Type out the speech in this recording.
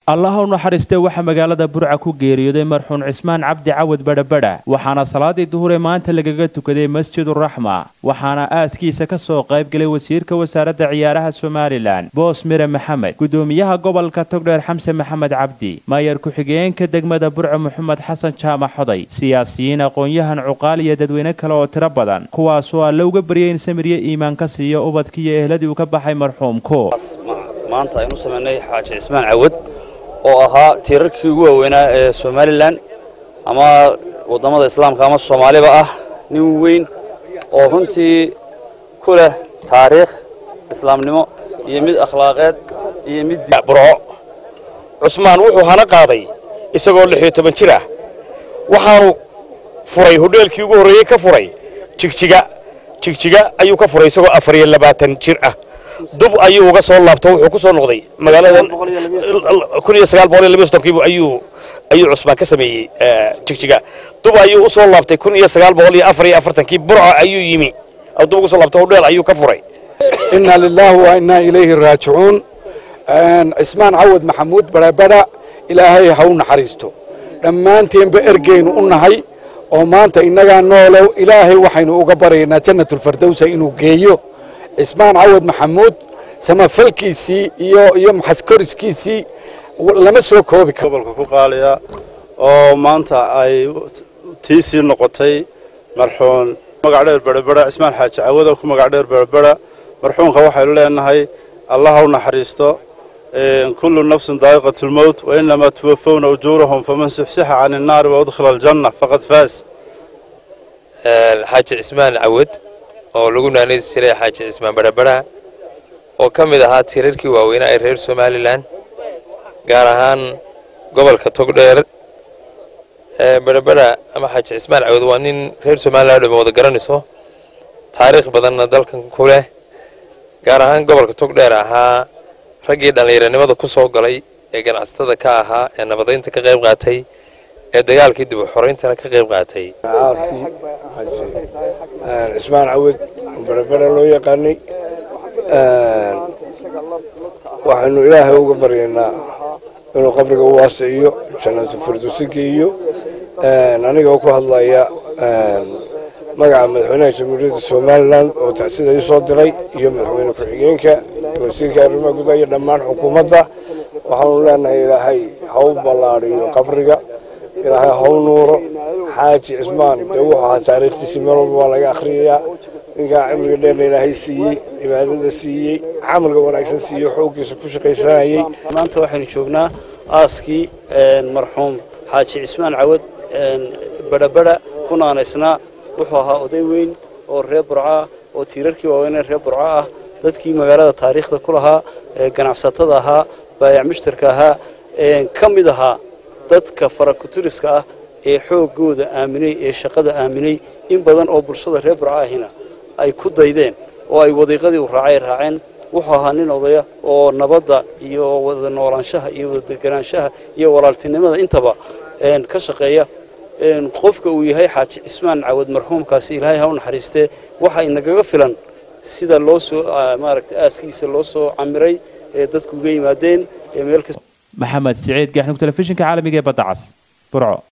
allaha u naxariistee waxaa magaalada burca ku geeriyooday marxuun cismaan cabdi cawad badhabadha waxaana salaadii duhuree maanta lagaga tukaday masjiduraxma waxaana aaskiisa ka soo qayb galay wasiirka wasaaradda ciyaaraha somalilan boos mire maxamed gudoomiyaha gobolka togdheer xamse maxamed cabdi maayar ku-xigeenka degmada burca moxamed xasan jaamac xoday siyaasiyiin aqoon-yahan cuqaal iyo dadweyne kale oo tiro badan kuwaasoo alle uga baryay in samiryo iimaan ka siiyo ubadkiiyo ehladii uu ka baxay marxuumku maanta aynu samaynay xaaji cismaan cawad oo ahaa tiirarkii ugu waaweynaa ee somalilan ama waddamada islaamka ama soomaaliba ah nin weyn oo runtii ku leh taariikh islaamnimo iyo mid akhlaaqeed iyo mid burco cusmaan wuxuu hana qaaday isagoo lix iyo toban jir ah waxaanu furay hodheelkii ugu horreeyey ka furay jigjiga jigjiga ayuu ka furay isagoo afar iyo labaatan jir ah dub ayuu uga soo laabto wuxuu ku soo noqday magaaladan kun iyo sagaal boqol iyo laba sodonkiibu ayuu ayuu cusmaan ka sameeyey jigjiga dub ayuu u soo laabtay kun iyo sagaal boqol iyo afar iyo afartankii burca ayuu yimi dub uga soo laabtay hodheel ayuu ka furay inna lillahi wa inna ilayhi raajicuun cismaan cawad maxamuud barabara ilaahay ha u naxariisto dhammaanteenba ergeynu u nahay oo maanta innagaa noolow ilaahay waxaynu uga baryaynaa jannatulfardowsa inuu geeyo cismaan cawad maxamuud samafalkiisii iyo iyo maxaskoriskiisii lama soo koobi karo gobolka ku qaaliya oo maanta ay tiisii noqotay marxuun magac dheer berbera cismaan xaaji cawada ku magac dheer berbera marxuunka waxaynu leenahay allah u naxariisto kullu nafsin daa'iqatu lmowt wa inamaa tuwafawna ujuurahum faman suxsixa can innaari wa udkhila aljanna faqad faas xaaji cismaan cawad oo lagu naanaysi jiray xaaji cismaan barabara oo ka mid ahaa tiirarkii waaweynaa ee reer somalilan gaar ahaan gobolka togdheer barabara ama xaaji cismaan cawad waa nin reer somalilan o dhama wada garanayso taariikh badanna dalkan ku leh gaar ahaan gobolka togdheer ahaa raggii dhallinyaranimada ku soo galay ee ganacsatada ka ahaa ee nabadaynta ka qayb qaatay ee dagaalkii dib u xorayntana ka qayb qaatay cismaan cawad berebera loo yaqaanay waxaynu ilaahay uga baryaynaa inuu qabriga u waasiciyo jannatu firdowsi geeyo anigoo ku hadlaya magaca madaxweynaha jamhuuriyadda somalilan oo tacsida ii soo diray iyo madaxweyne ku-xigeenka wasiirka arrimaha gudaha iyo dhammaan xukuumadda waxaanu leenahay ilaahay ha u ballaadhiyo qabriga ilaahay ha u nuuro xaaji cismaan dee wuxuu ahaa taariikhtiisii meel walba waa laga akhriyayaa ninkaa cimriga dheerna ilaahay siiyey cibaadada siiyey camalka wanaagsan siiyo xooggiisa ku shaqaysanayey maanta waxaynu joognaa aaskii marxuum xaaji cismaan cawad badhabadha ku naanaysnaa wuxuu ahaa oday weyn oo reer burco ah oo tiirarkii waaweynee reer burco ah dadkii magaalada taariikhda ku lahaa ganacsatada ahaa baayac mushtarka ahaa ka mid ahaa dadka farakuturiska ah ee xooggooda aaminay ee shaqada aaminay in badan oo bulshada reer burco ahina ay ku daydeen oo ay wadiiqadii u raacay raaceen wuxuu ahaa nin odaya oo nabadda iyo wada noolaanshaha iyo wada deganaanshaha iyo walaaltinimada intaba ka shaqeeya qofka uu yahay xaaji cismaan cawad marxuumkaasi ilaahay ha u naxariistee waxa inagaga filan sida loo soo maaragtay aaskiisa loo soo camiray ee dadku uga yimaadeen ee meel maxamed siciid gaxnug telefishinka caalamiga ee badda cas burco